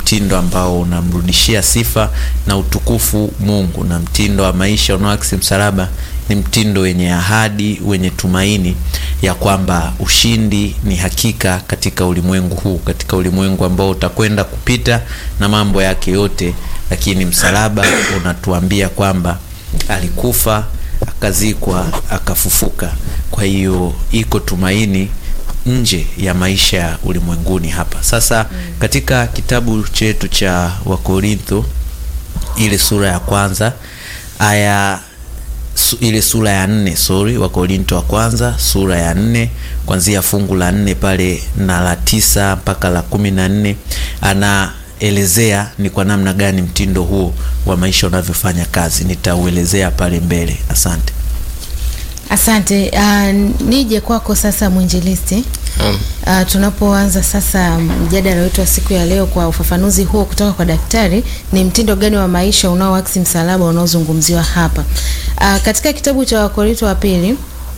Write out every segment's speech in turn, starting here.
mtindo ambao unamrudishia sifa na utukufu Mungu, na mtindo wa maisha unaoakisi msalaba ni mtindo wenye ahadi, wenye tumaini ya kwamba ushindi ni hakika katika ulimwengu huu, katika ulimwengu ambao utakwenda kupita na mambo yake yote, lakini msalaba unatuambia kwamba alikufa, akazikwa, akafufuka. Kwa hiyo iko tumaini nje ya maisha ya ulimwenguni hapa. Sasa katika kitabu chetu cha Wakorintho ile sura ya kwanza aya su, ile sura ya nne sorry, Wakorinto wa kwanza sura ya nne kuanzia fungu la nne pale na la tisa mpaka la kumi na nne anaelezea ni kwa namna gani mtindo huo wa maisha unavyofanya kazi. Nitauelezea pale mbele. Asante. Asante. Uh, nije kwako sasa mwinjilisti. Um, Uh, tunapoanza sasa mjadala wetu wa siku ya leo kwa ufafanuzi huo kutoka kwa daktari, ni mtindo gani wa maisha unaoakisi msalaba unaozungumziwa hapa? Uh, katika kitabu cha Wakorinto wa pili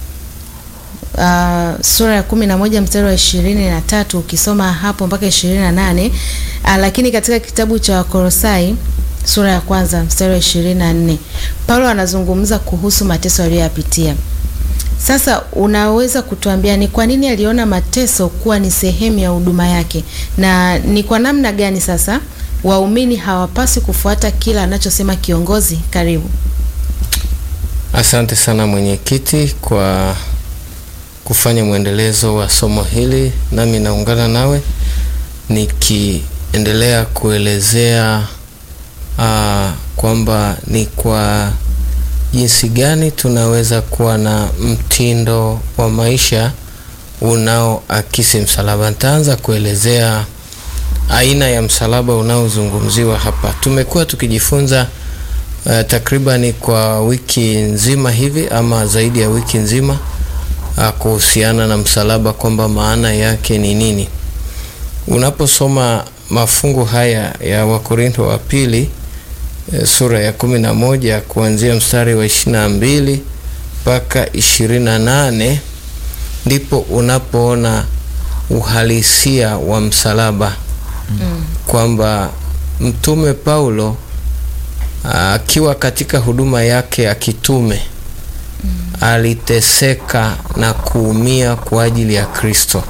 uh, sura ya kumi na moja mstari wa ishirini na tatu ukisoma hapo mpaka ishirini na nane uh, lakini katika kitabu cha Wakolosai sura ya kwanza mstari wa ishirini na nne Paulo anazungumza kuhusu mateso aliyoyapitia. Sasa unaweza kutuambia ni kwa nini aliona mateso kuwa ni sehemu ya huduma yake, na ni kwa namna gani sasa waumini hawapaswi kufuata kila anachosema kiongozi? Karibu. asante sana mwenyekiti kwa kufanya mwendelezo wa somo hili, nami naungana nawe nikiendelea kuelezea uh, kwamba ni kwa jinsi gani tunaweza kuwa na mtindo wa maisha unaoakisi msalaba. Nitaanza kuelezea aina ya msalaba unaozungumziwa hapa. Tumekuwa tukijifunza uh, takribani kwa wiki nzima hivi ama zaidi ya wiki nzima uh, kuhusiana na msalaba kwamba maana yake ni nini. Unaposoma mafungu haya ya Wakorintho wa pili eh, sura ya kumi na moja kuanzia mstari wa ishirini na mbili mpaka ishirini na nane ndipo unapoona uhalisia wa msalaba kwamba mtume Paulo akiwa katika huduma yake ya kitume aliteseka na kuumia kwa ajili ya Kristo.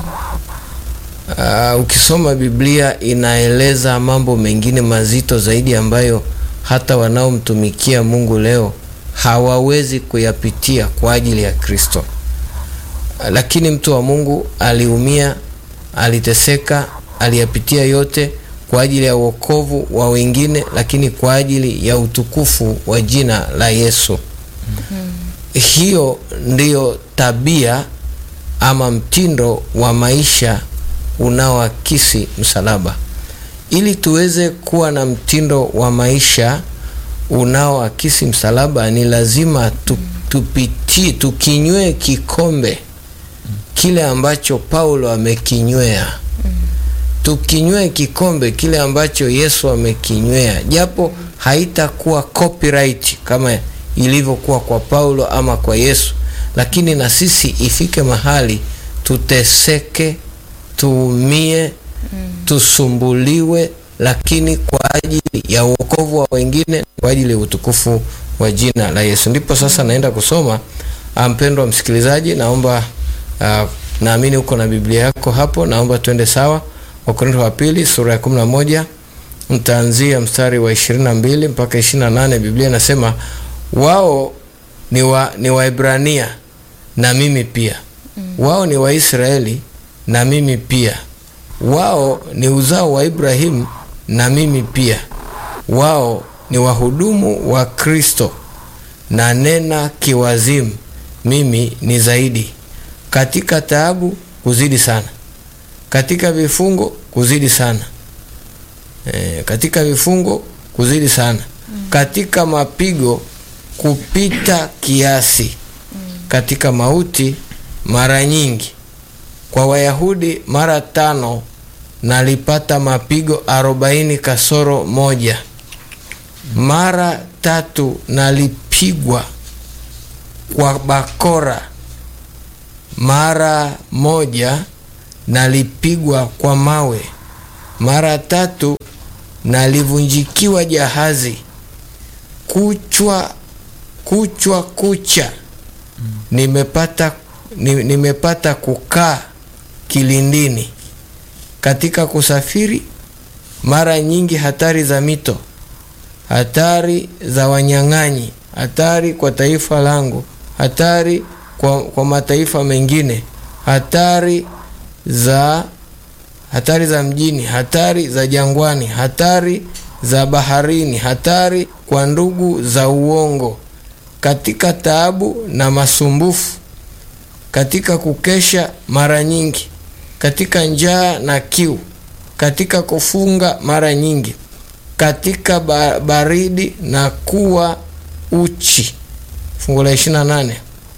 Uh, ukisoma Biblia inaeleza mambo mengine mazito zaidi ambayo hata wanaomtumikia Mungu leo hawawezi kuyapitia kwa ajili ya Kristo. Uh, lakini mtu wa Mungu aliumia, aliteseka, aliyapitia yote kwa ajili ya wokovu wa wengine, lakini kwa ajili ya utukufu wa jina la Yesu. Hiyo ndiyo tabia ama mtindo wa maisha unaoakisi msalaba. Ili tuweze kuwa na mtindo wa maisha unaoakisi msalaba, ni lazima tu, tupitie tukinywee kikombe kile ambacho Paulo amekinywea, tukinywee kikombe kile ambacho Yesu amekinywea, japo haitakuwa copyright kama ilivyokuwa kwa Paulo ama kwa Yesu, lakini na sisi ifike mahali tuteseke tuumie tusumbuliwe, lakini kwa ajili ya uokovu wa wengine, kwa ajili ya utukufu wa jina la Yesu. Ndipo sasa naenda kusoma. Mpendwa msikilizaji, naomba uh, naamini uko na Biblia yako hapo, naomba tuende sawa. Wakorintho wa pili sura ya 11 mtaanzia mstari wa 22 mpaka 28. Biblia inasema wao ni wa ni Waebrania na mimi pia, wao ni Waisraeli na mimi pia. Wao ni uzao wa Ibrahimu na mimi pia. Wao ni wahudumu wa Kristo, na nena kiwazimu, mimi ni zaidi. Katika taabu kuzidi sana, katika vifungo kuzidi sana, e, katika vifungo kuzidi sana, katika mapigo kupita kiasi, katika mauti mara nyingi kwa Wayahudi mara tano nalipata mapigo arobaini kasoro moja. Mara tatu nalipigwa kwa bakora. Mara moja nalipigwa kwa mawe. mara tatu nalivunjikiwa jahazi kuchwa kuchwa kucha nimepata ni, nimepata kukaa kilindini katika kusafiri mara nyingi hatari za mito hatari za wanyang'anyi hatari kwa taifa langu hatari kwa, kwa mataifa mengine hatari za hatari za mjini hatari za jangwani hatari za baharini hatari kwa ndugu za uongo katika taabu na masumbufu katika kukesha mara nyingi katika njaa na kiu katika kufunga mara nyingi katika ba baridi na kuwa uchi fungu la 28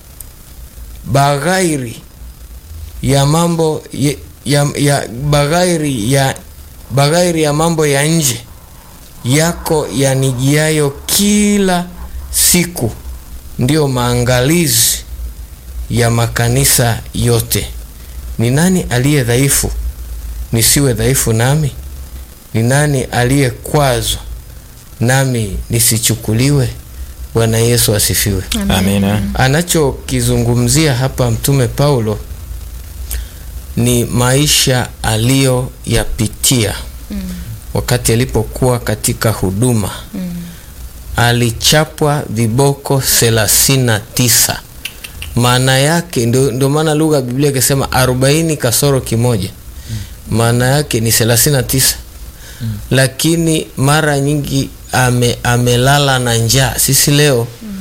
baghairi ya mambo ya, ya, ya baghairi ya baghairi ya mambo ya nje yako yanijiayo kila siku ndiyo maangalizi ya makanisa yote ni nani aliye dhaifu nisiwe dhaifu nami ni nani aliyekwazwa nami nisichukuliwe bwana yesu asifiwe Amina. anachokizungumzia hapa mtume paulo ni maisha aliyoyapitia mm. wakati alipokuwa katika huduma mm. alichapwa viboko thelathini na tisa maana yake ndio, ndio maana lugha ya biblia ikisema arobaini kasoro kimoja maana yake ni thelathini na tisa mm. lakini mara nyingi ame, amelala na njaa sisi leo mm.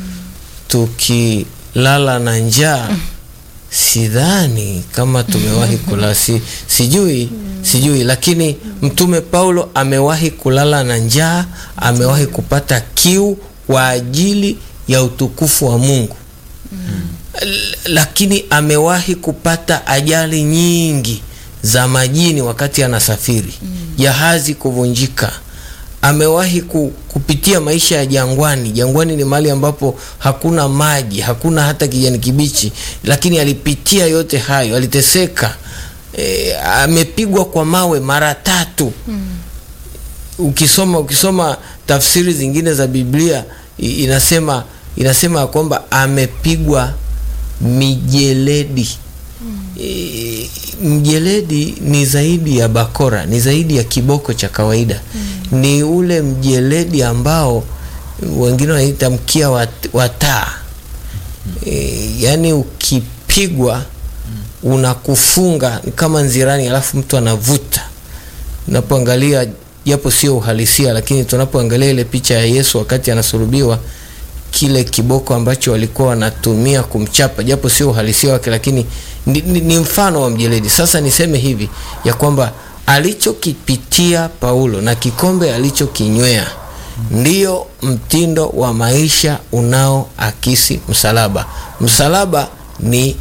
tukilala na njaa mm. sidhani kama tumewahi kula si, sijui mm. sijui lakini mtume paulo amewahi kulala na njaa amewahi kupata kiu kwa ajili ya utukufu wa mungu L- lakini amewahi kupata ajali nyingi za majini wakati anasafiri jahazi kuvunjika amewahi ku, kupitia maisha ya jangwani jangwani ni mahali ambapo hakuna maji hakuna hata kijani kibichi lakini alipitia yote hayo aliteseka e, amepigwa kwa mawe mara tatu ukisoma ukisoma tafsiri zingine za biblia i- inasema inasema ya kwamba amepigwa mijeledi e, mjeledi ni zaidi ya bakora ni zaidi ya kiboko cha kawaida mm. ni ule mjeledi ambao wengine wanaita mkia wa, wa taa e, yaani ukipigwa unakufunga ni kama nzirani alafu mtu anavuta unapoangalia japo sio uhalisia lakini tunapoangalia ile picha ya yesu wakati anasulubiwa kile kiboko ambacho walikuwa wanatumia kumchapa japo sio uhalisia wake lakini ni, ni, ni mfano wa mjeledi sasa niseme hivi ya kwamba alichokipitia paulo na kikombe alichokinywea ndiyo mtindo wa maisha unaoakisi msalaba msalaba ni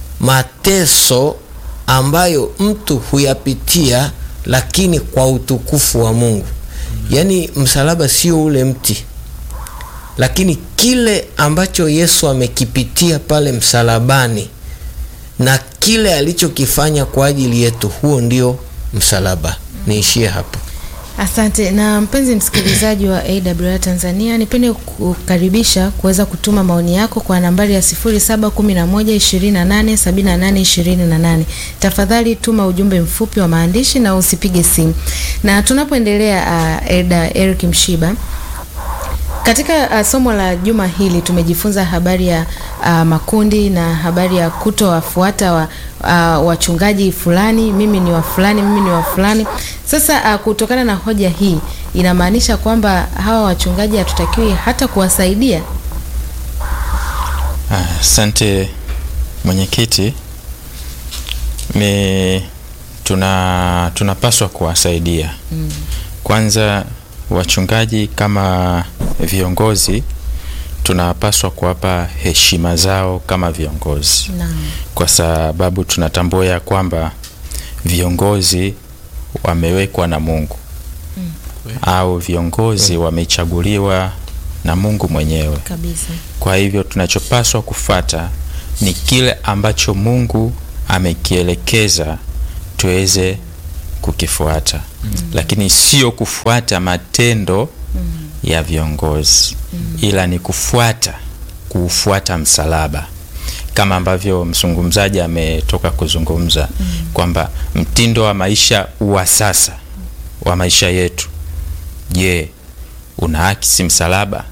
mateso ambayo mtu huyapitia lakini kwa utukufu wa mungu yaani msalaba sio ule mti lakini kile ambacho yesu amekipitia pale msalabani na kile alichokifanya kwa ajili yetu huo ndio msalaba niishie hapo Asante. Na mpenzi msikilizaji wa AWR Tanzania, nipende kukaribisha kuweza kutuma maoni yako kwa nambari ya 0711287828. Tafadhali tuma ujumbe mfupi wa maandishi na usipige simu. Na tunapoendelea, uh, Elda Eric Mshiba, katika uh, somo la juma hili tumejifunza habari ya uh, makundi na habari ya kutowafuata wa, uh, wachungaji fulani, mimi ni wa fulani, mimi ni wa fulani. Sasa uh, kutokana na hoja hii inamaanisha kwamba hawa wachungaji hatutakiwi hata kuwasaidia. Ah, Asante mwenyekiti, ni tuna tunapaswa kuwasaidia mm. Kwanza wachungaji kama viongozi tunapaswa kuwapa heshima zao kama viongozi Naam. kwa sababu tunatambua ya kwamba viongozi wamewekwa na Mungu mm. au viongozi wamechaguliwa na Mungu mwenyewe. Kabisa. Kwa hivyo tunachopaswa kufata ni kile ambacho Mungu amekielekeza tuweze kukifuata. lakini sio kufuata matendo ya viongozi ila ni kufuata kuufuata msalaba kama ambavyo mzungumzaji ametoka kuzungumza kwamba mtindo wa maisha wa sasa wa maisha yetu je unaakisi msalaba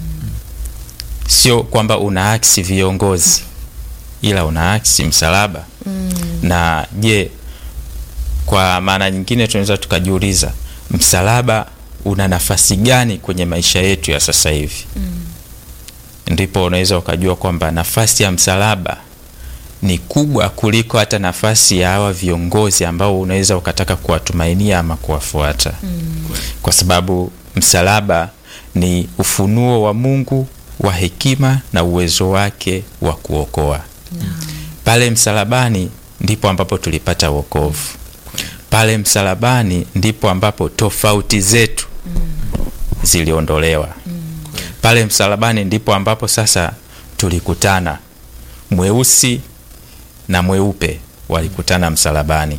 sio kwamba unaakisi viongozi ila unaakisi msalaba na je kwa maana nyingine tunaweza tukajiuliza msalaba una nafasi gani kwenye maisha yetu ya sasa hivi ndipo unaweza ukajua kwamba nafasi ya msalaba ni kubwa kuliko hata nafasi ya hawa viongozi ambao unaweza ukataka kuwatumainia ama kuwafuata kwa sababu msalaba ni ufunuo wa mungu wa hekima na uwezo wake wa kuokoa pale msalabani ndipo ambapo tulipata wokovu pale msalabani ndipo ambapo tofauti zetu ziliondolewa pale msalabani ndipo ambapo sasa tulikutana mweusi na mweupe walikutana msalabani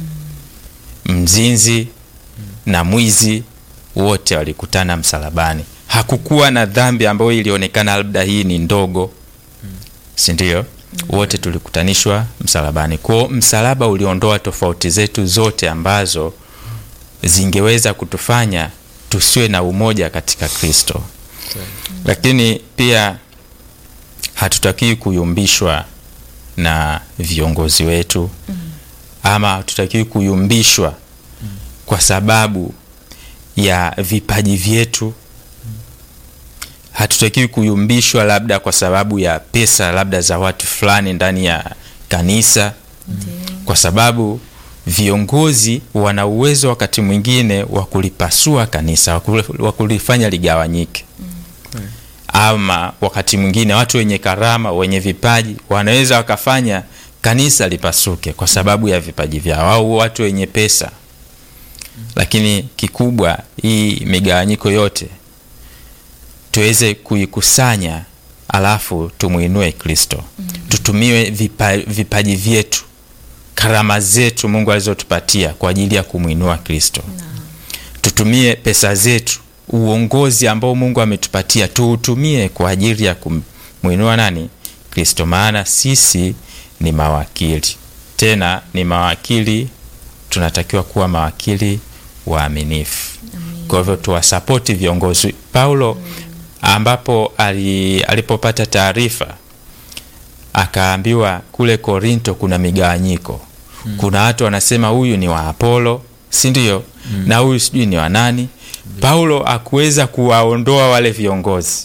mzinzi na mwizi wote walikutana msalabani hakukuwa na dhambi ambayo ilionekana labda hii ni ndogo sindio wote tulikutanishwa msalabani kwao msalaba uliondoa tofauti zetu zote ambazo zingeweza kutufanya tusiwe na umoja katika kristo lakini pia hatutakiwi kuyumbishwa na viongozi wetu ama hatutakiwi kuyumbishwa kwa sababu ya vipaji vyetu hatutakiwi kuyumbishwa labda kwa sababu ya pesa labda za watu fulani ndani ya kanisa kwa sababu viongozi wana uwezo wakati mwingine wa kulipasua kanisa wa kuli- wa kulifanya ligawanyike ama wakati mwingine watu wenye karama wenye vipaji wanaweza wakafanya kanisa lipasuke kwa sababu ya vipaji vyao au watu wenye pesa lakini kikubwa hii migawanyiko yote tuweze kuikusanya alafu tumwinue kristo tutumiwe vipa, vipaji vyetu karama zetu mungu alizotupatia kwa ajili ya kumwinua kristo tutumie pesa zetu uongozi ambao mungu ametupatia tuutumie kwa ajili ya kumwinua nani kristo maana sisi ni mawakili tena ni mawakili tunatakiwa kuwa mawakili waaminifu kwa hivyo tuwasapoti viongozi paulo ambapo ali, alipopata taarifa akaambiwa kule korinto kuna migawanyiko mm. kuna watu wanasema huyu ni wa apolo si ndio mm. na huyu sijui ni wa nani paulo akuweza kuwaondoa wale viongozi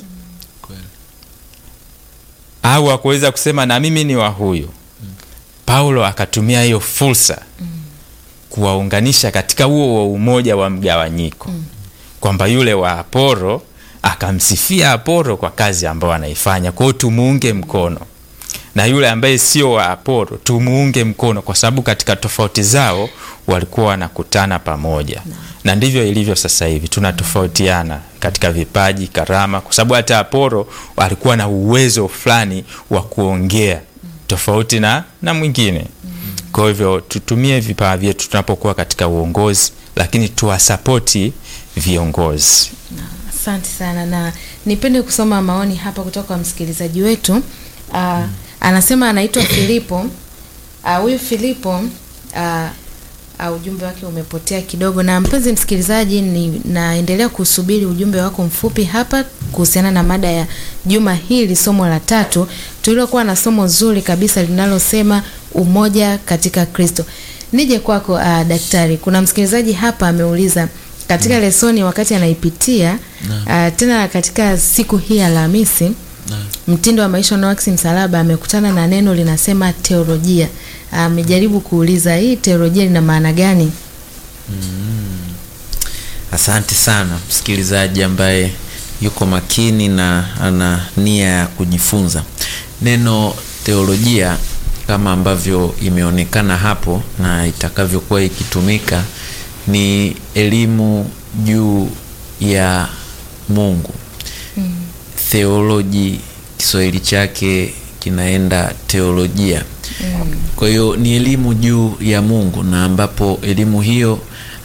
au akuweza kusema na mimi ni wa huyu paulo akatumia hiyo fursa kuwaunganisha katika huo wa umoja wa mgawanyiko kwamba yule wa aporo akamsifia aporo kwa kazi ambayo anaifanya kwao tumuunge mkono na yule ambaye sio wa aporo tumuunge mkono kwa sababu katika tofauti zao walikuwa wanakutana pamoja na ndivyo ilivyo sasa hivi tunatofautiana katika vipaji karama kwa sababu hata aporo alikuwa na uwezo fulani wa kuongea tofauti na na mwingine kwa hivyo tutumie vipawa vyetu tunapokuwa katika uongozi lakini tuwasapoti viongozi Asante sana na nipende kusoma maoni hapa kutoka kwa msikilizaji wetu. Uh, anasema anaitwa Filipo. Ah, Huyu Filipo uh, uh, ujumbe wake umepotea kidogo. Na mpenzi msikilizaji, ni naendelea kusubiri ujumbe wako mfupi hapa kuhusiana na mada ya juma hili, somo la tatu tulilokuwa na somo zuri kabisa linalosema umoja katika Kristo. Nije kwako uh, daktari, kuna msikilizaji hapa ameuliza katika lesoni wakati anaipitia uh, tena katika siku hii ya Alhamisi mtindo wa maisha unaoakisi msalaba amekutana na neno linasema teolojia. Amejaribu kuuliza hii teolojia lina maana gani? Asante sana msikilizaji ambaye yuko makini na ana nia ya kujifunza. Neno teolojia kama ambavyo imeonekana hapo na itakavyokuwa ikitumika ni elimu juu ya Mungu. Theoloji Kiswahili chake kinaenda teolojia. Kwa hiyo ni elimu juu ya Mungu na ambapo elimu hiyo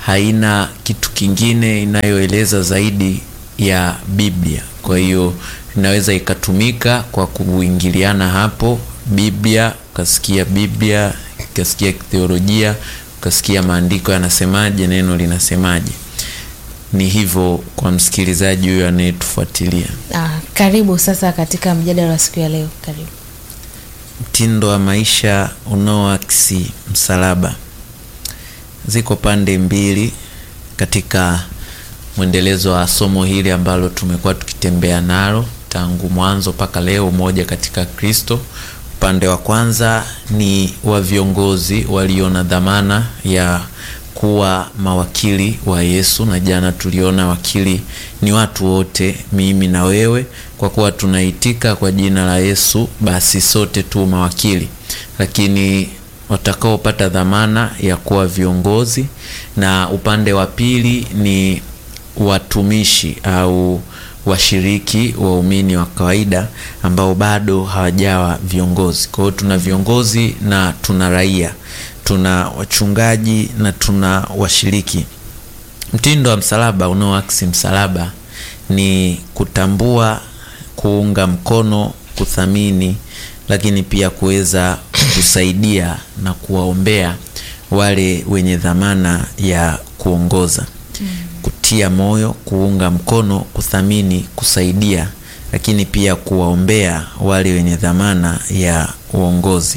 haina kitu kingine inayoeleza zaidi ya Biblia. Kwa hiyo inaweza ikatumika kwa kuingiliana hapo Biblia, ukasikia Biblia, ukasikia theolojia, ukasikia maandiko yanasemaje, neno linasemaje. Ni hivyo kwa msikilizaji huyo anayetufuatilia. Ah, karibu sasa katika mjadala wa siku ya leo. Karibu. Mtindo wa maisha unaoakisi msalaba. Ziko pande mbili katika mwendelezo wa somo hili ambalo tumekuwa tukitembea nalo tangu mwanzo mpaka leo, umoja katika Kristo. Upande wa kwanza ni wa viongozi walio na dhamana ya kuwa mawakili wa Yesu, na jana tuliona wakili ni watu wote, mimi na wewe. Kwa kuwa tunaitika kwa jina la Yesu, basi sote tu mawakili, lakini watakaopata dhamana ya kuwa viongozi, na upande wa pili ni watumishi au washiriki waumini wa kawaida ambao bado hawajawa viongozi. Kwa hiyo tuna viongozi na tuna raia, tuna wachungaji na tuna washiriki. Mtindo wa msalaba unaoakisi msalaba ni kutambua, kuunga mkono, kuthamini, lakini pia kuweza kusaidia na kuwaombea wale wenye dhamana ya kuongoza kutia moyo, kuunga mkono, kuthamini, kusaidia, lakini pia kuwaombea wale wenye dhamana ya uongozi.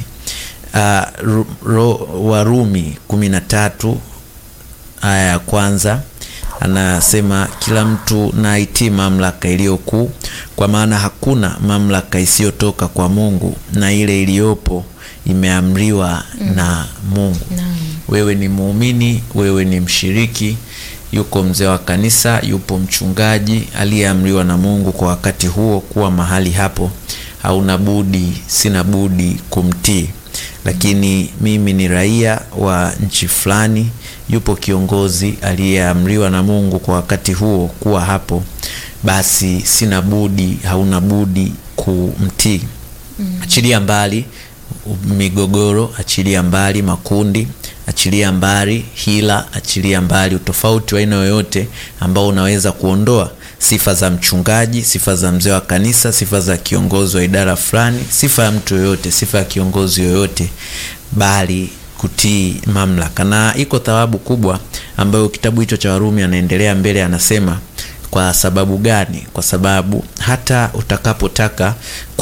Uh, Warumi kumi na tatu aya ya kwanza anasema kila mtu na aitii mamlaka iliyo kuu, kwa maana hakuna mamlaka isiyotoka kwa Mungu, na ile iliyopo imeamriwa mm. na Mungu no. Wewe ni muumini, wewe ni mshiriki yuko mzee wa kanisa, yupo mchungaji aliyeamriwa na Mungu kwa wakati huo kuwa mahali hapo. Hauna budi, sina budi kumtii. Lakini mimi ni raia wa nchi fulani, yupo kiongozi aliyeamriwa na Mungu kwa wakati huo kuwa hapo, basi sina budi, hauna budi kumtii. mm. Achilia mbali migogoro, achilia mbali makundi achilia mbali hila, achilia mbali utofauti wa aina yoyote ambao unaweza kuondoa sifa za mchungaji, sifa za mzee wa kanisa, sifa za kiongozi wa idara fulani, sifa ya mtu yoyote, sifa ya kiongozi yoyote, bali kutii mamlaka. Na iko thawabu kubwa ambayo kitabu hicho cha Warumi anaendelea mbele, anasema kwa sababu gani? Kwa sababu hata utakapotaka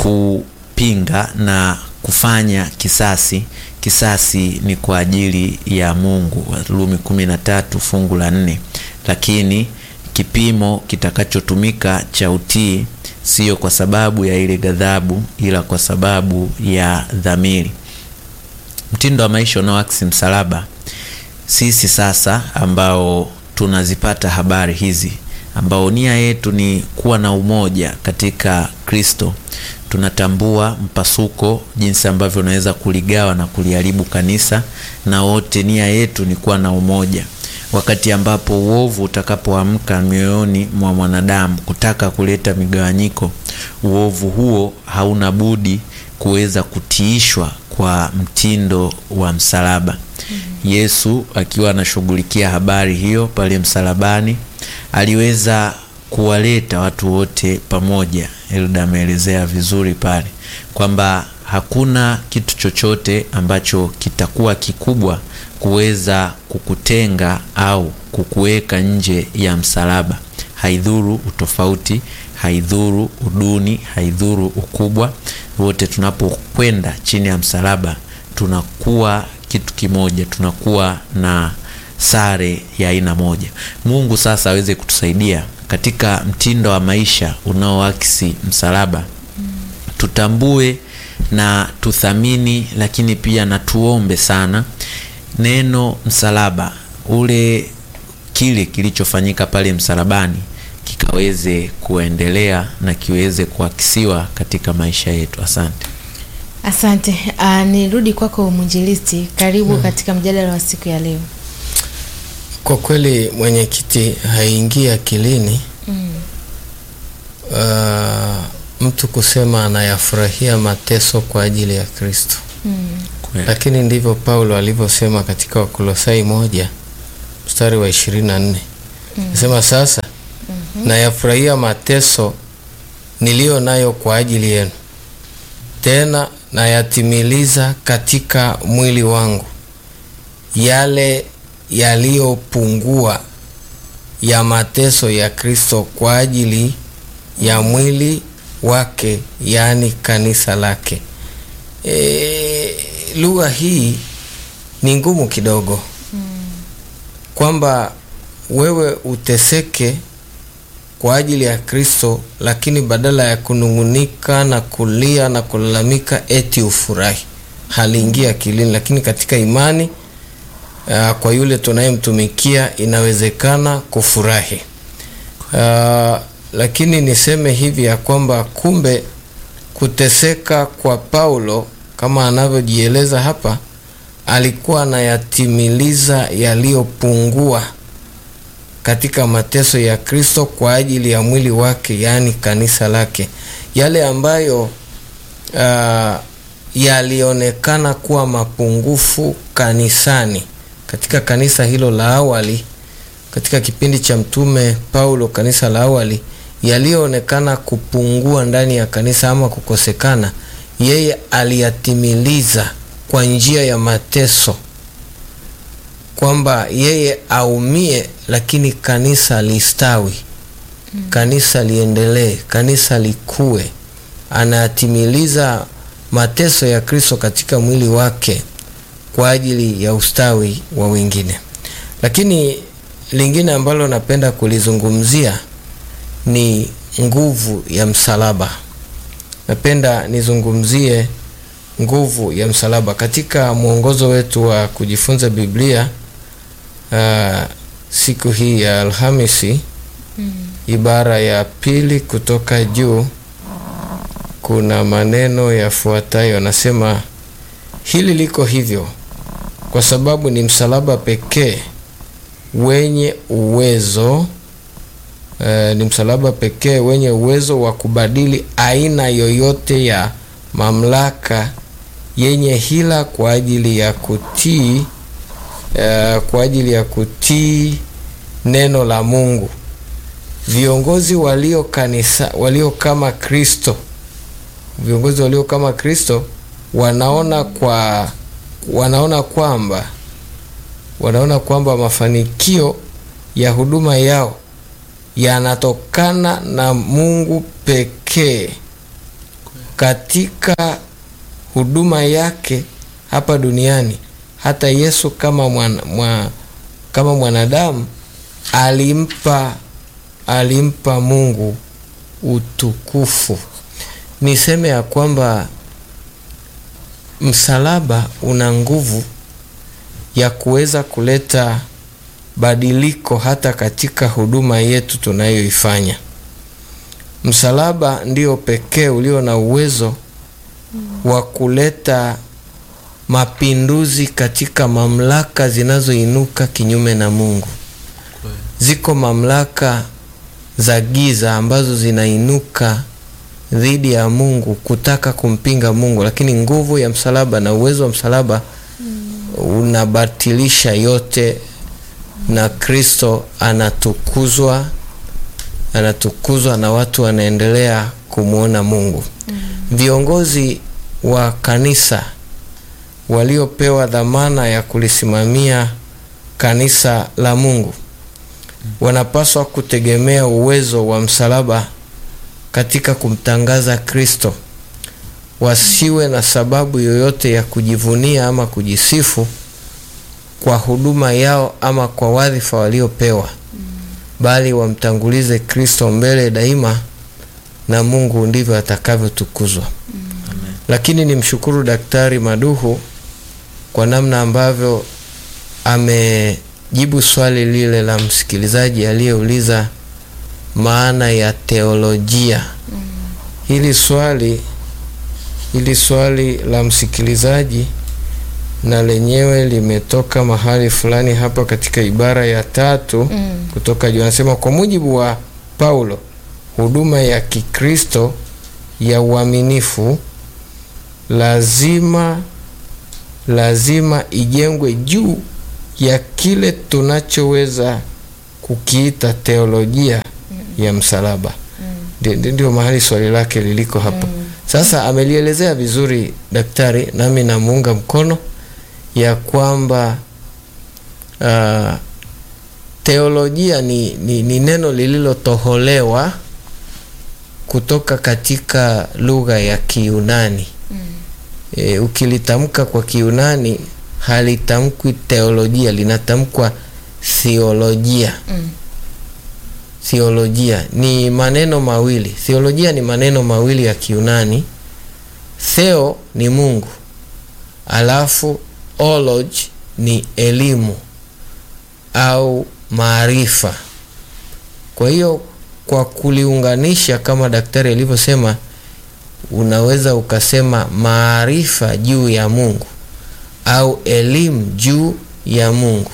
kupinga na kufanya kisasi kisasi ni kwa ajili ya Mungu, Warumi kumi na tatu fungu la nne. Lakini kipimo kitakachotumika cha utii sio kwa sababu ya ile ghadhabu, ila kwa sababu ya dhamiri. Mtindo wa maisha unaoakisi msalaba. Sisi sasa ambao tunazipata habari hizi, ambao nia yetu ni kuwa na umoja katika Kristo tunatambua mpasuko, jinsi ambavyo unaweza kuligawa na kuliharibu kanisa, na wote nia yetu ni kuwa na umoja. Wakati ambapo uovu utakapoamka mioyoni mwa mwanadamu kutaka kuleta migawanyiko, uovu huo hauna budi kuweza kutiishwa kwa mtindo wa msalaba. mm -hmm. Yesu akiwa anashughulikia habari hiyo pale msalabani aliweza kuwaleta watu wote pamoja. Elda ameelezea vizuri pale kwamba hakuna kitu chochote ambacho kitakuwa kikubwa kuweza kukutenga au kukuweka nje ya msalaba. Haidhuru utofauti, haidhuru uduni, haidhuru ukubwa, wote tunapokwenda chini ya msalaba tunakuwa kitu kimoja, tunakuwa na sare ya aina moja. Mungu sasa aweze kutusaidia katika mtindo wa maisha unaoakisi msalaba mm. Tutambue na tuthamini, lakini pia na tuombe sana neno msalaba, ule kile kilichofanyika pale msalabani kikaweze kuendelea na kiweze kuakisiwa katika maisha yetu. Asante, asante. Uh, nirudi kwako mwinjilisti, karibu hmm. katika mjadala wa siku ya leo. Kwa kweli mwenyekiti, haingii akilini mm. uh, mtu kusema anayafurahia mateso kwa ajili ya Kristo mm. Lakini ndivyo Paulo alivyosema katika Wakolosai moja mstari wa ishirini na nne nasema sasa nayafurahia mateso niliyo nayo kwa ajili yenu, tena nayatimiliza katika mwili wangu yale yaliyopungua ya mateso ya Kristo kwa ajili ya mwili wake, yaani kanisa lake. E, lugha hii ni ngumu kidogo kwamba wewe uteseke kwa ajili ya Kristo, lakini badala ya kunung'unika na kulia na kulalamika eti ufurahi, haliingia akilini. Lakini katika imani uh, kwa yule tunayemtumikia inawezekana kufurahi. Uh, lakini niseme hivi ya kwamba kumbe kuteseka kwa Paulo kama anavyojieleza hapa, alikuwa anayatimiliza yaliyopungua katika mateso ya Kristo kwa ajili ya mwili wake, yaani kanisa lake, yale ambayo uh, yalionekana kuwa mapungufu kanisani, katika kanisa hilo la awali, katika kipindi cha mtume Paulo, kanisa la awali, yaliyoonekana kupungua ndani ya kanisa ama kukosekana, yeye aliyatimiliza kwa njia ya mateso kwamba yeye aumie, lakini kanisa listawi, mm. kanisa liendelee, kanisa likue. Anatimiliza mateso ya Kristo katika mwili wake kwa ajili ya ustawi wa wengine. Lakini lingine ambalo napenda kulizungumzia ni nguvu ya msalaba. Napenda nizungumzie nguvu ya msalaba katika mwongozo wetu wa kujifunza Biblia. Uh, siku hii ya Alhamisi mm. ibara ya pili kutoka juu kuna maneno yafuatayo, anasema hili liko hivyo kwa sababu ni msalaba pekee wenye uwezo uh, ni msalaba pekee wenye uwezo wa kubadili aina yoyote ya mamlaka yenye hila kwa ajili ya kutii Uh, kwa ajili ya kutii neno la Mungu. Viongozi walio kanisa walio kama Kristo, viongozi walio kama Kristo wanaona kwa wanaona kwamba wanaona kwamba mafanikio ya huduma yao yanatokana na Mungu pekee katika huduma yake hapa duniani. Hata Yesu kama mwana, mwa, kama mwanadamu alimpa alimpa Mungu utukufu. Niseme ya kwamba msalaba una nguvu ya kuweza kuleta badiliko hata katika huduma yetu tunayoifanya. Msalaba ndio pekee ulio na uwezo wa kuleta mapinduzi katika mamlaka zinazoinuka kinyume na Mungu. Ziko mamlaka za giza ambazo zinainuka dhidi ya Mungu kutaka kumpinga Mungu, lakini nguvu ya msalaba na uwezo wa msalaba mm. unabatilisha yote, na Kristo anatukuzwa, anatukuzwa na watu wanaendelea kumwona Mungu mm. Viongozi wa kanisa waliopewa dhamana ya kulisimamia kanisa la Mungu wanapaswa kutegemea uwezo wa msalaba katika kumtangaza Kristo. Wasiwe na sababu yoyote ya kujivunia ama kujisifu kwa huduma yao ama kwa wadhifa waliopewa, bali wamtangulize Kristo mbele daima, na Mungu ndivyo atakavyotukuzwa. Lakini nimshukuru Daktari Maduhu kwa namna ambavyo amejibu swali lile la msikilizaji aliyeuliza maana ya teolojia. Mm. Hili swali hili swali la msikilizaji na lenyewe limetoka mahali fulani hapa katika ibara ya tatu mm. kutoka juu, anasema kwa mujibu wa Paulo, huduma ya Kikristo ya uaminifu lazima lazima ijengwe juu ya kile tunachoweza kukiita teolojia ya msalaba. Ndio- Ndio ndio mahali swali lake liliko hapo. Sasa amelielezea vizuri daktari, nami namuunga mkono ya kwamba ah, teolojia ni, ni, ni neno lililotoholewa kutoka katika lugha ya Kiyunani. E, ukilitamka kwa Kiyunani halitamkwi teolojia, linatamkwa theolojia. Mm. Theolojia ni maneno mawili. Theolojia ni maneno mawili ya Kiyunani. Theo ni Mungu, alafu olog ni elimu au maarifa. Kwa hiyo kwa kuliunganisha kama daktari alivyosema, unaweza ukasema maarifa juu ya Mungu au elimu juu ya Mungu.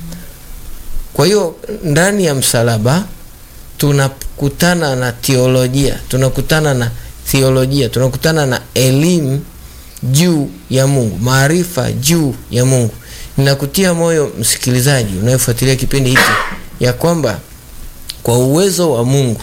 Kwa hiyo ndani ya msalaba tunakutana na teolojia, tunakutana na theolojia, tunakutana na elimu juu ya Mungu, maarifa juu ya Mungu. Ninakutia moyo msikilizaji unayefuatilia kipindi hiki ya kwamba kwa uwezo wa Mungu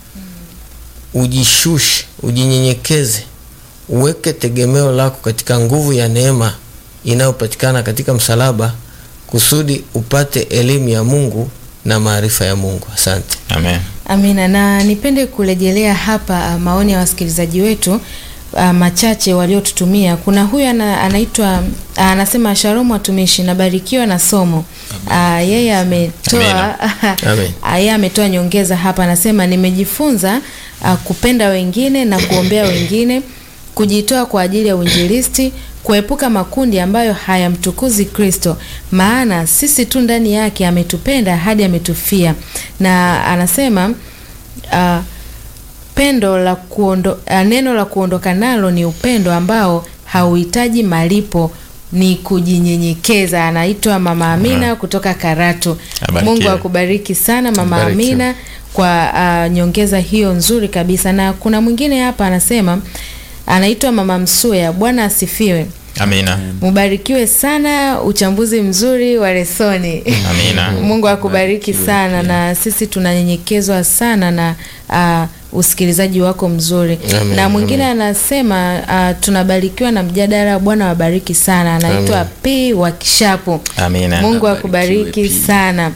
ujishushe, ujinyenyekeze, uweke tegemeo lako katika nguvu ya neema inayopatikana katika msalaba kusudi upate elimu ya Mungu na maarifa ya Mungu. Asante. Amen. Amina, na nipende kurejelea hapa ah, maoni ya wasikilizaji wetu ah, machache waliotutumia. Kuna huyu ana, anaitwa ah, anasema Shalom watumishi, nabarikiwa na somo. Ah, yeye ametoa Amen. Ah, yeye ametoa nyongeza hapa, anasema nimejifunza ah, kupenda wengine na kuombea wengine, kujitoa kwa ajili ya uinjilisti, kuepuka makundi ambayo hayamtukuzi Kristo, maana sisi tu ndani yake ametupenda hadi ametufia. Na anasema ah, pendo la kuondo, ah, neno la kuondoka nalo ni upendo ambao hauhitaji malipo, ni kujinyenyekeza. Anaitwa Mama Amina kutoka Karatu. Abarikiwe. Mungu akubariki sana Mama Abarikiwe. Amina kwa ah, nyongeza hiyo nzuri kabisa. Na kuna mwingine hapa anasema anaitwa Mama Msuya. Bwana asifiwe. Amina. Mubarikiwe sana, uchambuzi mzuri wa lesoni. Amina. Mungu akubariki sana, na sisi tunanyenyekezwa sana na uh, usikilizaji wako mzuri. Amen, Na mwingine anasema uh, tunabarikiwa na mjadala. Bwana wabariki sana. Anaitwa P wa Kishapu. Amina. Mungu Abarikiwe akubariki pia. sana.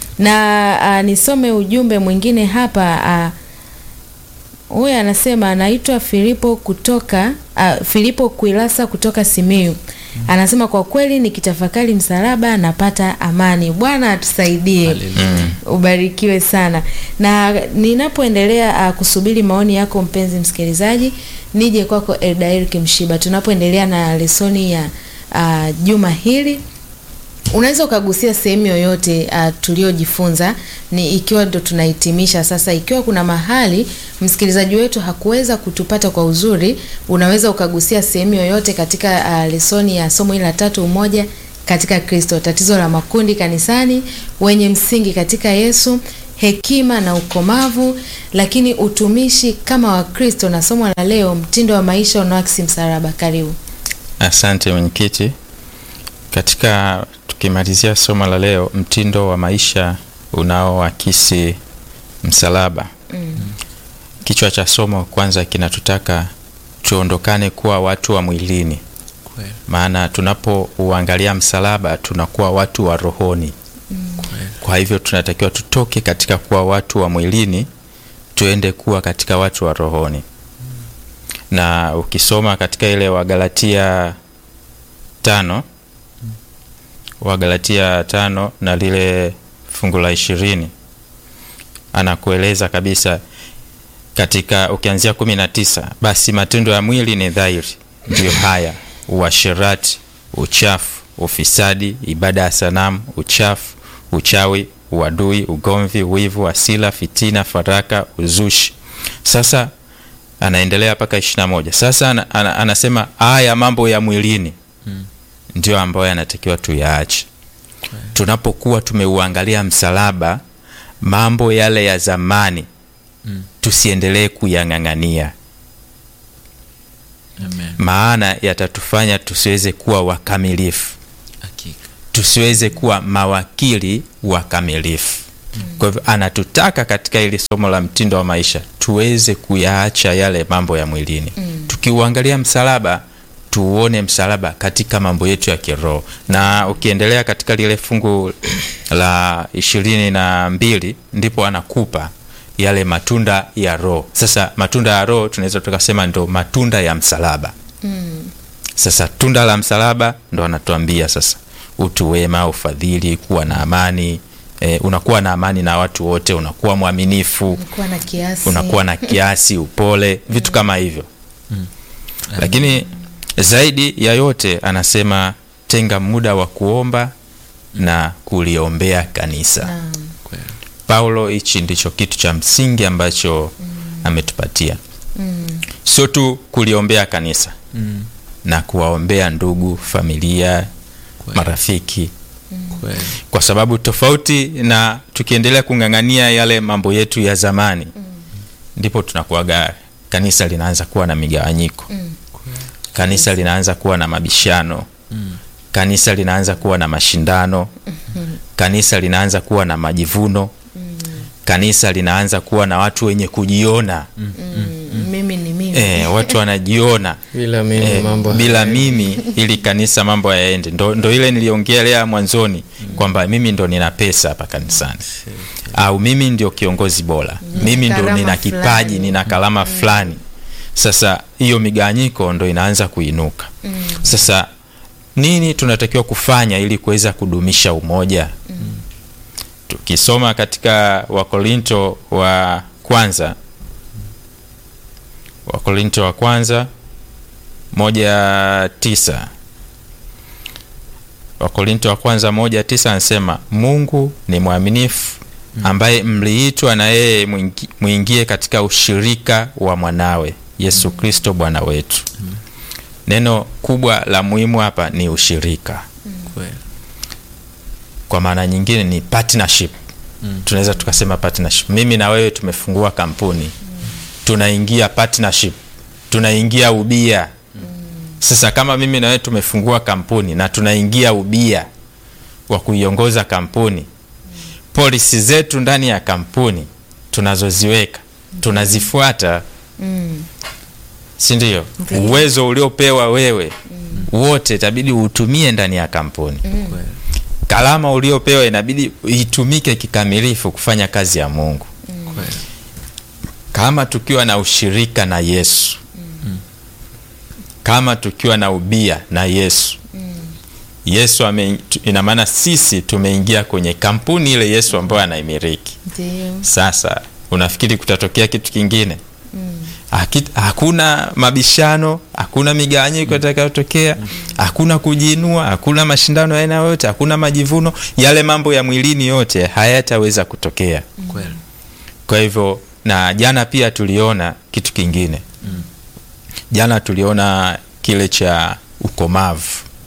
Na uh, nisome ujumbe mwingine hapa uh, huyu anasema anaitwa Filipo kutoka uh, Filipo Kuilasa kutoka Simiyu. Anasema kwa kweli nikitafakari msalaba napata amani. Bwana atusaidie. Ubarikiwe sana. Na ninapoendelea uh, kusubiri maoni yako mpenzi msikilizaji, nije kwako Eldair Kimshiba tunapoendelea na lesoni ya uh, juma hili unaweza ukagusia sehemu yoyote uh, tuliojifunza ni ikiwa ndo tunahitimisha sasa. Ikiwa kuna mahali msikilizaji wetu hakuweza kutupata kwa uzuri, unaweza ukagusia sehemu yoyote katika uh, lesoni ya somo hili la tatu, umoja katika Kristo, tatizo la makundi kanisani, wenye msingi katika Yesu, hekima na ukomavu, lakini utumishi kama Wakristo, na somo la leo, mtindo wa maisha unaoakisi msalaba. Karibu. Asante mwenyekiti. Katika tukimalizia somo la leo, mtindo wa maisha unaoakisi msalaba. Kichwa cha somo kwanza kinatutaka tuondokane kuwa watu wa mwilini, Kweli, maana tunapouangalia msalaba tunakuwa watu wa rohoni. kweli. Kwa hivyo tunatakiwa tutoke katika kuwa watu wa mwilini tuende kuwa katika watu wa rohoni. Na ukisoma katika ile Wagalatia tano Wagalatia tano na lile fungu la ishirini anakueleza kabisa katika ukianzia kumi na tisa basi matendo ya mwili ni dhahiri, ndiyo haya: uasherati, uchafu, ufisadi, ibada ya sanamu, uchafu, uchawi, uadui, ugomvi, wivu, hasira, fitina, faraka, uzushi. Sasa anaendelea mpaka ishirini na moja. Sasa ana, ana, anasema haya mambo ya mwilini ndio ambayo yanatakiwa tuyaache tunapokuwa tumeuangalia msalaba, mambo yale ya zamani tusiendelee kuyang'ang'ania, Amen. maana yatatufanya tusiweze kuwa wakamilifu. Hakika. tusiweze kuwa mawakili wakamilifu. Kwa hivyo anatutaka katika ili somo la mtindo wa maisha tuweze kuyaacha yale mambo ya mwilini. Tukiuangalia msalaba, tuuone msalaba katika mambo yetu ya kiroho. Na ukiendelea katika lile fungu la ishirini na mbili ndipo anakupa yale matunda ya Roho. Sasa matunda ya Roho tunaweza tukasema ndo matunda ya msalaba. Sasa tunda la msalaba ndo anatuambia sasa, utu wema, ufadhili, kuwa na amani e, unakuwa na amani na watu wote, unakuwa mwaminifu, kuwa na kiasi unakuwa na kiasi, upole, vitu kama hivyo. Lakini zaidi ya yote anasema tenga muda wa kuomba na kuliombea kanisa. Naam. Kweli. Paulo, hichi ndicho kitu cha msingi ambacho ametupatia, sio tu kuliombea kanisa Mm. na kuwaombea ndugu, familia, Kweli. marafiki, Kweli. kwa sababu tofauti na tukiendelea kung'ang'ania yale mambo yetu ya zamani, ndipo tunakuwaga kanisa linaanza kuwa na migawanyiko, kanisa linaanza kuwa na mabishano, kanisa linaanza kuwa na mashindano, kanisa linaanza kuwa na majivuno, kanisa linaanza kuwa na watu wenye kujiona Mm, mimi ni mimi eh, watu wanajiona bila mimi Eh, mambo bila mimi ili kanisa mambo yaende. Ndo, ndo ile niliongelea mwanzoni kwamba mimi ndo nina pesa hapa kanisani au mimi ndio kiongozi bora, mimi ndo karama nina kipaji, fulani. nina kalama fulani. Sasa hiyo migawanyiko ndo inaanza kuinuka. Sasa nini tunatakiwa kufanya ili kuweza kudumisha umoja? Tukisoma katika Wakorinto wa kwanza Wakorinto wa kwanza moja tisa Wakorinto wa kwanza moja tisa anasema Mungu ni mwaminifu ambaye mliitwa na yeye mwingi- mwingie katika ushirika wa mwanawe Yesu Kristo Bwana wetu. Neno kubwa la muhimu hapa ni ushirika, Kweli. kwa maana nyingine ni partnership. Tunaweza tukasema partnership. Mimi na wewe tumefungua kampuni, tunaingia partnership, tunaingia ubia. Sasa kama mimi na wewe tumefungua kampuni na tunaingia ubia wa kuiongoza kampuni, polisi zetu ndani ya kampuni tunazoziweka tunazifuata, Mm, si ndio? Ndiyo. Uwezo uliopewa wewe wote itabidi uutumie ndani ya kampuni. Kweli. Kalama uliopewa inabidi itumike kikamilifu kufanya kazi ya Mungu. Kweli. Kama tukiwa na ushirika na Yesu, kama tukiwa na ubia na Yesu, Yesu ame, tu- ina maana sisi tumeingia kwenye kampuni ile Yesu ambayo anaimiliki. ndio Sasa unafikiri kutatokea kitu kingine? Haki- Hakuna mabishano, hakuna migawanyiko itakayotokea, hakuna kujiinua, hakuna mashindano ya aina yoyote, hakuna majivuno. Yale mambo ya mwilini yote hayataweza kutokea. Kweli. Kwa hivyo, na jana pia tuliona kitu kingine. Jana tuliona kile cha ukomavu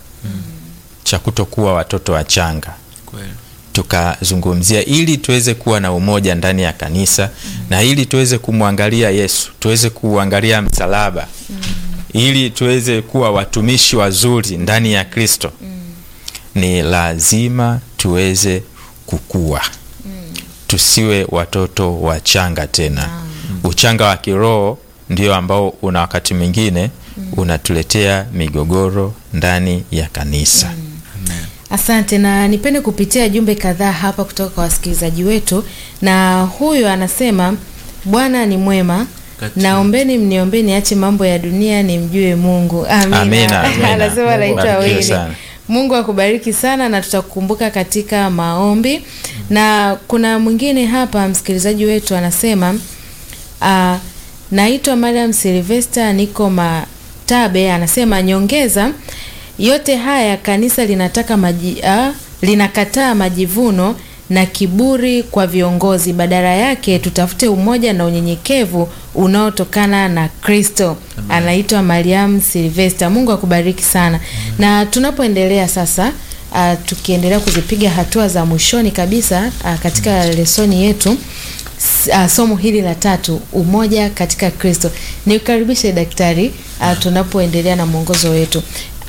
cha kutokuwa watoto wachanga Kweli. tukazungumzia ili tuweze kuwa na umoja ndani ya kanisa na ili tuweze kumwangalia Yesu, tuweze kuangalia msalaba ili tuweze kuwa watumishi wazuri ndani ya Kristo. Ni lazima tuweze kukua, tusiwe watoto wachanga tena. Uchanga wa kiroho ndio ambao una wakati mwingine unatuletea migogoro ndani ya kanisa. Amen. Asante, na nipende kupitia jumbe kadhaa hapa kutoka kwa wasikilizaji wetu, na huyu anasema Bwana ni mwema, Kati- naombeni mniombee niache mambo ya dunia nimjue Mungu. Amina. Amina, amina. Anasema Mungu anaitwa akubariki Wili. sana. Mungu akubariki sana na tutakukumbuka katika maombi. Na kuna mwingine hapa msikilizaji wetu anasema uh, naitwa Mariam Silvester niko Matabe, anasema nyongeza yote haya kanisa linataka maji, uh, linakataa majivuno na kiburi kwa viongozi, badala yake tutafute umoja na unyenyekevu unaotokana na Kristo. Anaitwa Mariam Silvester. Mungu akubariki sana. Na tunapoendelea sasa uh, tukiendelea kuzipiga hatua za mwishoni kabisa uh, katika lesoni yetu s- uh, somo hili la tatu, umoja katika Kristo. Nikukaribishe daktari uh, tunapoendelea na mwongozo wetu.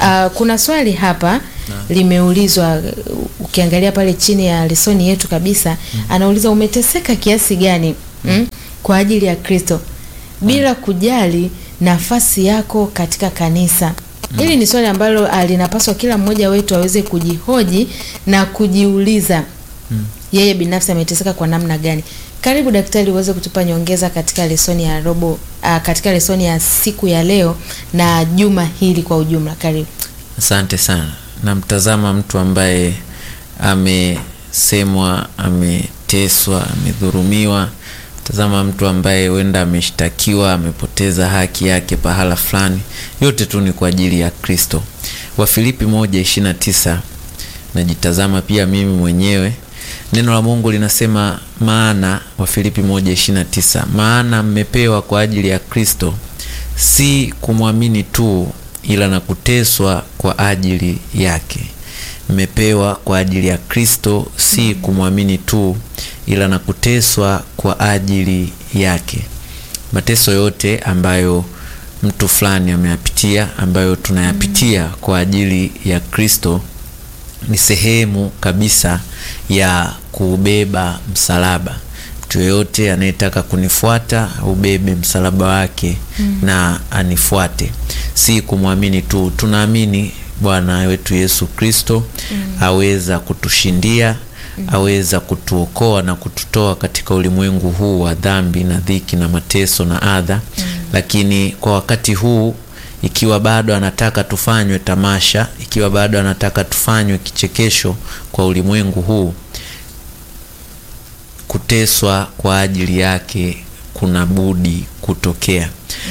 Uh, kuna swali hapa limeulizwa uh, ukiangalia pale chini ya lesoni yetu kabisa anauliza umeteseka kiasi gani mm, kwa ajili ya Kristo bila kujali nafasi yako katika kanisa. Hili ni swali ambalo uh, linapaswa kila mmoja wetu aweze kujihoji na kujiuliza yeye binafsi ameteseka kwa namna gani. Karibu daktari, uweze kutupa nyongeza katika lesoni ya robo uh, katika lesoni ya siku ya leo na juma hili kwa ujumla. Karibu. Asante sana. Namtazama mtu ambaye amesemwa, ameteswa, amedhurumiwa. Tazama mtu ambaye huenda ameshtakiwa, amepoteza haki yake pahala fulani. Yote tu ni kwa ajili ya Kristo. Wafilipi moja ishirini na tisa. Najitazama pia mimi mwenyewe. Neno la Mungu linasema maana, Wafilipi moja ishirini na tisa, maana mmepewa kwa ajili ya Kristo si kumwamini tu ila na kuteswa kwa ajili yake. Mmepewa kwa ajili ya Kristo, si kumwamini tu ila na kuteswa kwa ajili yake. Mateso yote ambayo mtu fulani ameyapitia, ambayo tunayapitia kwa ajili ya Kristo ni sehemu kabisa ya kuubeba msalaba. Mtu yeyote anayetaka kunifuata ubebe msalaba wake na anifuate, si kumwamini tu. Tunaamini Bwana wetu Yesu Kristo aweza kutushindia, aweza kutuokoa na kututoa katika ulimwengu huu wa dhambi na dhiki na mateso na adha, lakini kwa wakati huu ikiwa bado anataka tufanywe tamasha, ikiwa bado anataka tufanywe kichekesho kwa ulimwengu huu, kuteswa kwa ajili yake kuna budi kutokea.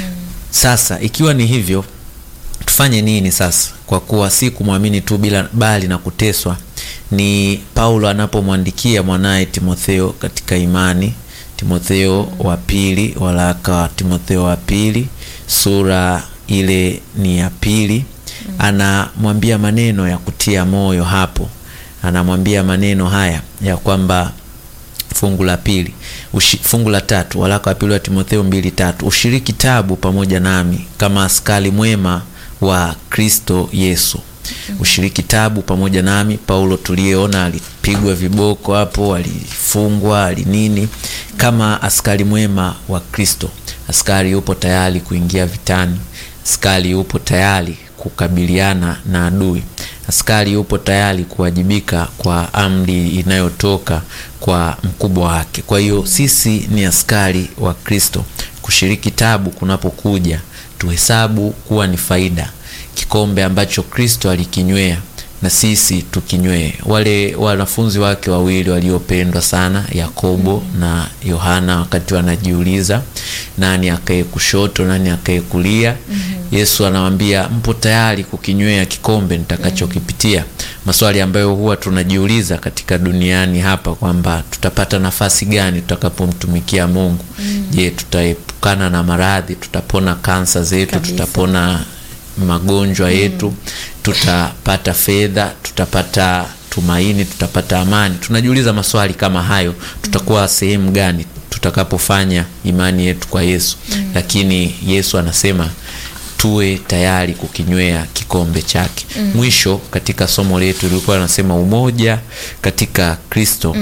Sasa ikiwa ni hivyo, tufanye nini sasa? Kwa kuwa si kumwamini tu bila bali na kuteswa, ni Paulo anapomwandikia mwanaye Timotheo katika imani. Timotheo wa pili, waraka wa Timotheo wa pili sura ile ni ya pili, anamwambia maneno ya kutia moyo hapo. Anamwambia maneno haya ya kwamba fungu la pili ushi, fungu la tatu waraka wa pili wa Timotheo mbili tatu ushiriki tabu pamoja nami kama askari mwema wa Kristo Yesu. Ushiriki tabu pamoja nami. Paulo tuliyeona alipigwa viboko hapo, alifungwa, alinini, kama askari mwema wa Kristo. Askari yupo tayari kuingia vitani, askari yupo tayari kukabiliana na adui, askari yupo tayari kuwajibika kwa amri inayotoka kwa mkubwa wake. Kwa hiyo sisi ni askari wa Kristo. Kushiriki tabu kunapokuja, tuhesabu kuwa ni faida. Kikombe ambacho Kristo alikinywea na sisi tukinywee. Wale wanafunzi wake wawili waliopendwa sana, Yakobo na Yohana, wakati wanajiuliza nani akae kushoto, nani akae kulia, Yesu anawaambia mpo tayari kukinywea kikombe nitakachokipitia. Maswali ambayo huwa tunajiuliza katika duniani hapa kwamba tutapata nafasi gani tutakapomtumikia Mungu. Je, tutaepukana na maradhi? Tutapona kansa zetu? Kabisa. Tutapona magonjwa yetu? Tutapata fedha? Tutapata tumaini? Tutapata amani? Tunajiuliza maswali kama hayo. Tutakuwa sehemu gani tutakapofanya imani yetu kwa Yesu? Lakini Yesu anasema tuwe tayari kukinywea kikombe chake. Mwisho katika somo letu lilikuwa anasema umoja katika Kristo.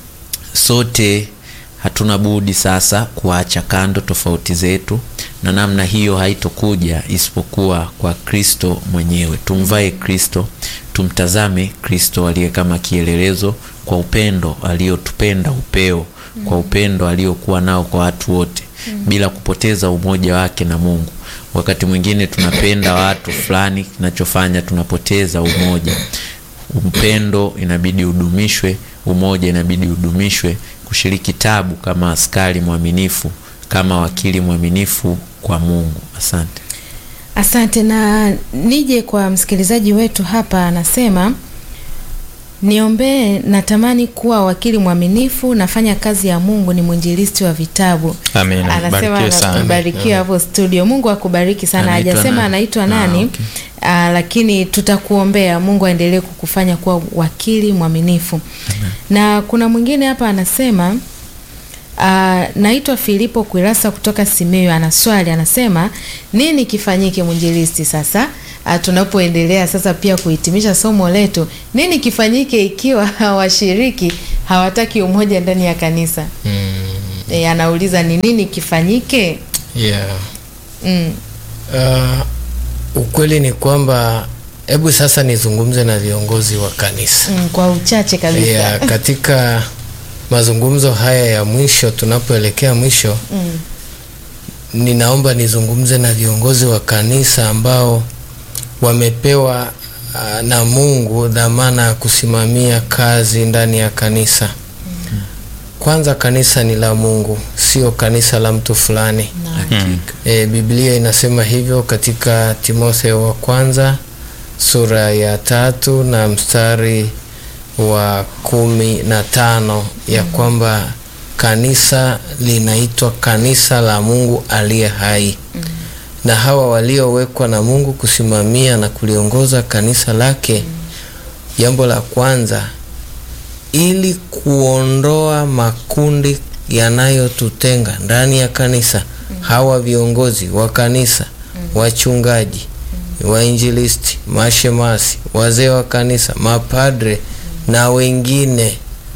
Sote hatuna budi sasa kuacha kando tofauti zetu, na namna hiyo haitokuja isipokuwa kwa Kristo mwenyewe. Tumvae Kristo, tumtazame Kristo aliye kama kielelezo kwa upendo aliotupenda upeo, kwa upendo aliokuwa nao kwa watu wote, bila kupoteza umoja wake na Mungu. Wakati mwingine tunapenda watu fulani, kinachofanya tunapoteza umoja. Upendo inabidi udumishwe, umoja inabidi udumishwe. Kushiriki tabu kama askari mwaminifu, kama wakili mwaminifu kwa Mungu. Asante. Asante. Na nije kwa msikilizaji wetu hapa, anasema niombee, natamani kuwa wakili mwaminifu, nafanya kazi ya Mungu, ni mwinjilisti wa vitabu. Amina. Anasema Barikiwe sana. anabarikiwa hapo studio. Mungu akubariki sana. Anaitwa Hajasema nani? anaitwa Ah, nani? okay. Ah, lakini tutakuombea Mungu aendelee kukufanya kuwa wakili mwaminifu. Na kuna mwingine hapa anasema Uh, naitwa Filipo Kwirasa kutoka Simiyu. Ana swali anasema, nini kifanyike mwinjilisti sasa uh, tunapoendelea sasa pia kuhitimisha somo letu, nini kifanyike ikiwa washiriki hawataki umoja ndani ya kanisa? mm, E, anauliza ni nini kifanyike? yeah. Mm. Uh, ukweli ni kwamba hebu sasa nizungumze na viongozi wa kanisa Mm, kwa uchache kabisa. yeah, katika mazungumzo haya ya mwisho tunapoelekea mwisho Mm. ninaomba nizungumze na viongozi wa kanisa ambao wamepewa uh, na Mungu dhamana ya kusimamia kazi ndani ya kanisa. Kwanza kanisa ni la Mungu, sio kanisa la mtu fulani. Hakika. E, Biblia inasema hivyo katika Timotheo wa kwanza sura ya tatu na mstari wa kumi na tano ya kwamba kanisa linaitwa kanisa la Mungu aliye hai na hawa waliowekwa na Mungu kusimamia na kuliongoza kanisa lake, jambo la kwanza ili kuondoa makundi yanayotutenga ndani ya kanisa. Hawa viongozi wa kanisa, wachungaji, wainjilisti, mashemasi, wazee wa kanisa, mapadre na wengine,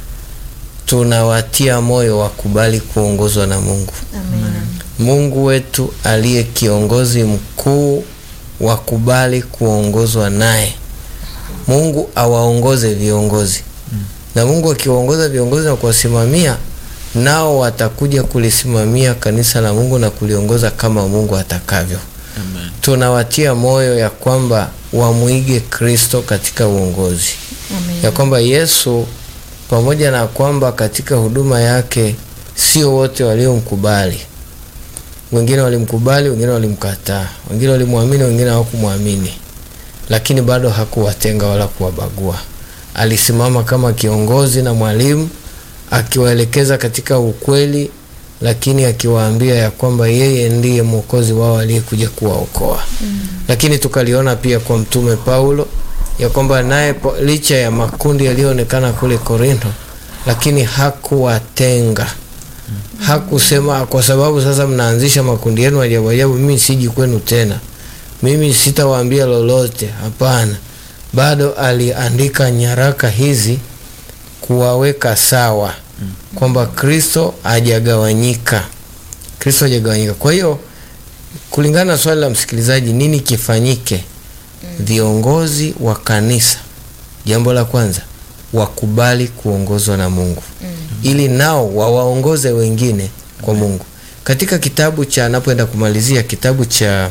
tunawatia moyo wakubali kuongozwa na Mungu. Amina. Mungu wetu aliye kiongozi mkuu, wakubali kuongozwa naye. Mungu awaongoze viongozi na Mungu akiwaongoza viongozi na kuwasimamia, nao watakuja kulisimamia kanisa la Mungu na kuliongoza kama Mungu atakavyo. Amen. Tunawatia moyo ya kwamba wamwige Kristo katika uongozi, Amina. ya kwamba Yesu pamoja na kwamba katika huduma yake sio wote waliomkubali. Wengine walimkubali, wengine walimkataa, wengine walimwamini, wengine hawakumwamini, lakini bado hakuwatenga wala kuwabagua. Alisimama kama kiongozi na mwalimu, akiwaelekeza katika ukweli, lakini akiwaambia ya kwamba yeye ndiye mwokozi wao aliyekuja kuwaokoa. Lakini tukaliona pia kwa mtume Paulo ya kwamba naye po- licha ya makundi yaliyoonekana kule Korintho, lakini hakuwatenga hakusema kwa sababu sasa mnaanzisha makundi yenu ajabu ajabu, mimi siji kwenu tena, mimi sitawaambia lolote. Hapana, bado aliandika nyaraka hizi kuwaweka sawa kwamba Kristo hajagawanyika, Kristo hajagawanyika. Kwa hiyo kulingana na swali la msikilizaji, nini kifanyike? Viongozi wa kanisa, jambo la kwanza, wakubali kuongozwa na Mungu ili nao wawaongoze wengine kwa Mungu. Katika kitabu cha napoenda kumalizia kitabu cha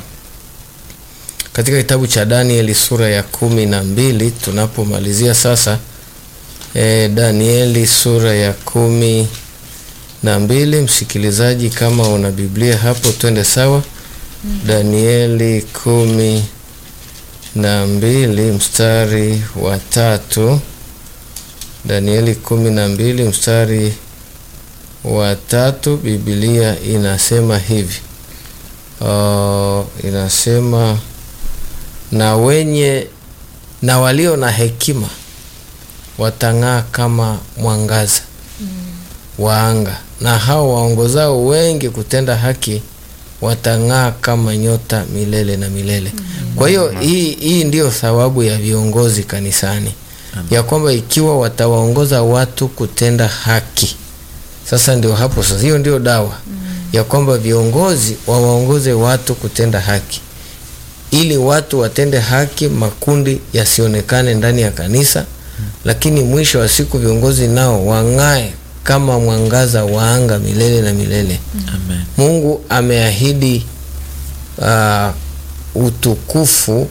katika kitabu cha Danieli sura ya kumi na mbili tunapomalizia sasa e, Danieli sura ya kumi na mbili msikilizaji, kama una Biblia hapo twende sawa. Danieli kumi na mbili mstari wa tatu. Danieli kumi na mbili mstari wa tatu, Biblia inasema hivi uh, inasema na wenye na walio na hekima watang'aa kama mwangaza wa anga, na hao waongozao wengi kutenda haki watang'aa kama nyota milele na milele. Kwa hiyo hii hii ndiyo thawabu ya viongozi kanisani ya kwamba ikiwa watawaongoza watu kutenda haki, sasa ndio hapo sasa, hiyo ndio dawa ya kwamba viongozi wawaongoze watu kutenda haki, ili watu watende haki, makundi yasionekane ndani ya kanisa, lakini mwisho wa siku viongozi nao wang'ae kama mwangaza wa anga milele na milele. Amen. Mungu ameahidi uh, utukufu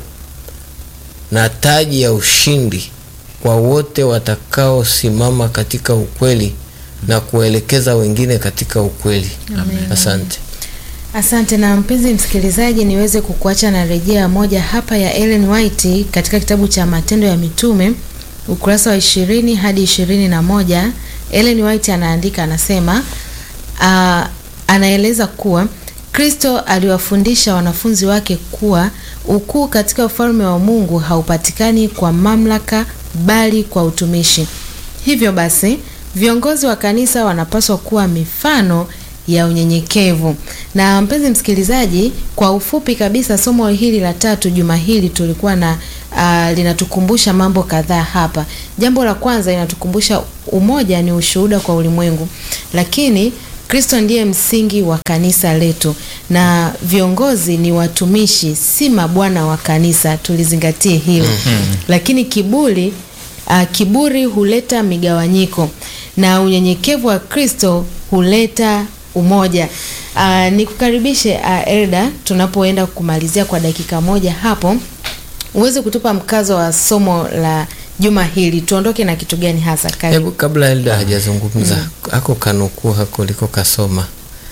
na taji ya ushindi kwa wote watakaosimama katika ukweli na kuelekeza wengine katika ukweli. Asante. Asante na mpenzi msikilizaji, niweze kukuacha na rejea moja hapa ya Ellen White katika kitabu cha Matendo ya Mitume ukurasa wa ishirini hadi ishirini na moja. Ellen White anaandika anasema, uh, anaeleza kuwa Kristo aliwafundisha wanafunzi wake kuwa ukuu katika ufalme wa Mungu haupatikani kwa mamlaka bali kwa utumishi. Hivyo basi, viongozi wa kanisa wanapaswa kuwa mifano ya unyenyekevu Na mpenzi msikilizaji, kwa ufupi kabisa, somo hili la tatu juma hili tulikuwa na uh, linatukumbusha mambo kadhaa hapa. Jambo la kwanza inatukumbusha umoja ni ushuhuda kwa ulimwengu, lakini Kristo ndiye msingi wa kanisa letu na viongozi ni watumishi, si mabwana wa kanisa. Tulizingatie hilo. Lakini kiburi uh, kiburi huleta migawanyiko na unyenyekevu wa Kristo huleta umoja. Uh, nikukaribishe uh, Elda, tunapoenda kumalizia kwa dakika moja hapo, uweze kutupa mkazo wa somo la juma hili, tuondoke na kitu gani hasa? Karibu. Hebu kabla Elda hajazungumza hako kanukuu hako liko kasoma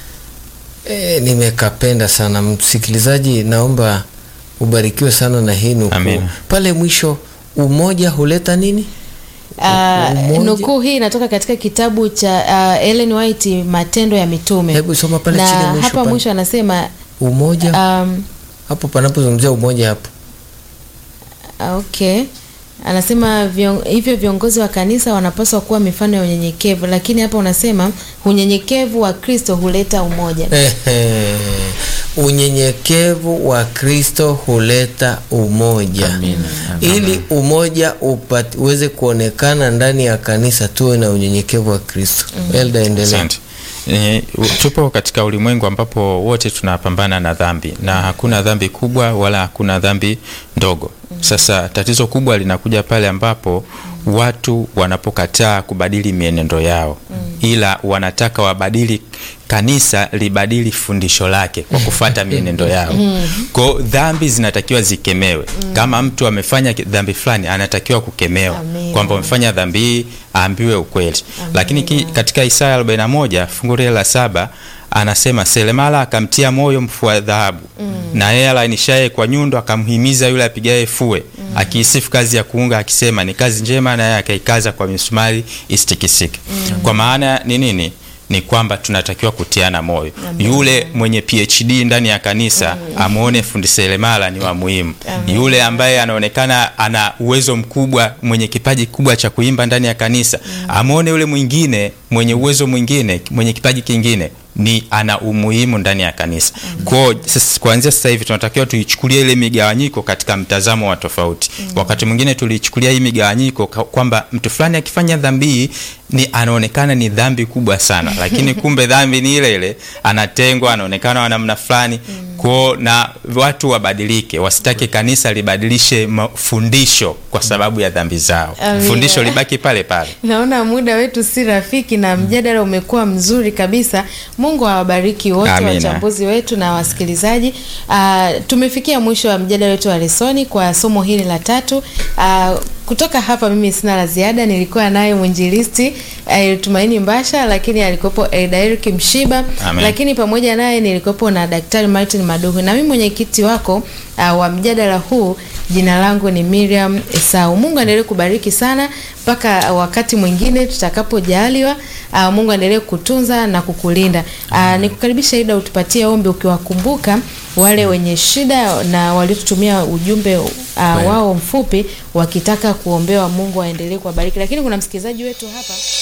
e, nimekapenda sana msikilizaji, naomba ubarikiwe sana na hii nukuu Amina. pale mwisho, umoja huleta nini? Uh, Umoja. nukuu hii inatoka katika kitabu cha uh, Ellen White Matendo ya Mitume. Hebu soma pale na chini mwisho hapa pale. mwisho anasema Umoja um, hapo panapozungumzia umoja hapo Ah, Okay. Anasema vion, hivyo viongozi wa kanisa wanapaswa kuwa mifano ya unyenyekevu, lakini hapa unasema unyenyekevu wa Kristo huleta umoja. Ehe. unyenyekevu wa Kristo huleta umoja. Amina, amina. Ili umoja upati, uweze kuonekana ndani ya kanisa, tuwe na unyenyekevu wa Kristo. Elda, endelea. Asante. E, tupo katika ulimwengu ambapo wote tunapambana na dhambi na hakuna dhambi kubwa wala hakuna dhambi ndogo. Sasa tatizo kubwa linakuja pale ambapo watu wanapokataa kubadili mienendo yao, ila wanataka wabadili kanisa libadili fundisho lake kwa kufata mienendo yao. Kwa dhambi zinatakiwa zikemewe. Kama mtu amefanya dhambi fulani, anatakiwa kukemewa Amina. kwamba amefanya dhambi hii, aambiwe ukweli. Lakini ki, katika Isaya 41 fungu lile la saba anasema selemala akamtia moyo mfua dhahabu na yeye alainishaye kwa nyundo akamhimiza yule apigaye fue akiisifu kazi ya kuunga akisema ni kazi njema, na yeye akaikaza kwa misumari isitikisike. Kwa maana ni nini? Ni kwamba tunatakiwa kutiana moyo. Yule mwenye PhD ndani ya kanisa amwone fundi seremala ni wa muhimu. Yule ambaye anaonekana ana uwezo mkubwa, mwenye kipaji kubwa cha kuimba ndani ya kanisa amwone yule mwingine mwenye uwezo mwingine, mwenye kipaji kingine ni ana umuhimu ndani ya kanisa. Kwa sasa kuanzia sasa hivi tunatakiwa tuichukulie ile migawanyiko katika mtazamo wa tofauti. Wakati mwingine tulichukulia hii migawanyiko ka- kwamba mtu fulani akifanya dhambi hii ni anaonekana ni dhambi kubwa sana, lakini kumbe dhambi ni ile ile, anatengwa, anaonekana wa namna fulani. Kwa na watu wabadilike, wasitake kanisa libadilishe mafundisho kwa sababu ya dhambi zao. Amina. Fundisho libaki pale pale. Naona muda wetu si rafiki na mjadala umekuwa mzuri kabisa. Mungu awabariki wote Amina. wachambuzi wetu na wasikilizaji. Uh, tumefikia mwisho wa mjadala wetu wa lesoni kwa somo hili la tatu. Uh, kutoka hapa mimi sina la ziada. Nilikuwa naye mwinjilisti uh, Tumaini Mbasha, lakini alikuwepo Elda Eric Mshiba, Amen. lakini pamoja naye nilikuwepo na Daktari Martin Maduhu na mimi mwenyekiti wako uh, wa mjadala huu. Jina langu ni Miriam Esau. Mungu aendelee kubariki sana mpaka wakati mwingine tutakapojaliwa. Uh, Mungu aendelee kutunza na kukulinda. Uh, nikukaribisha Ida, utupatie ombi ukiwakumbuka wale wenye shida na waliotutumia ujumbe uh, wao mfupi wakitaka kuombewa. Mungu aendelee kuwabariki. Lakini kuna msikilizaji wetu hapa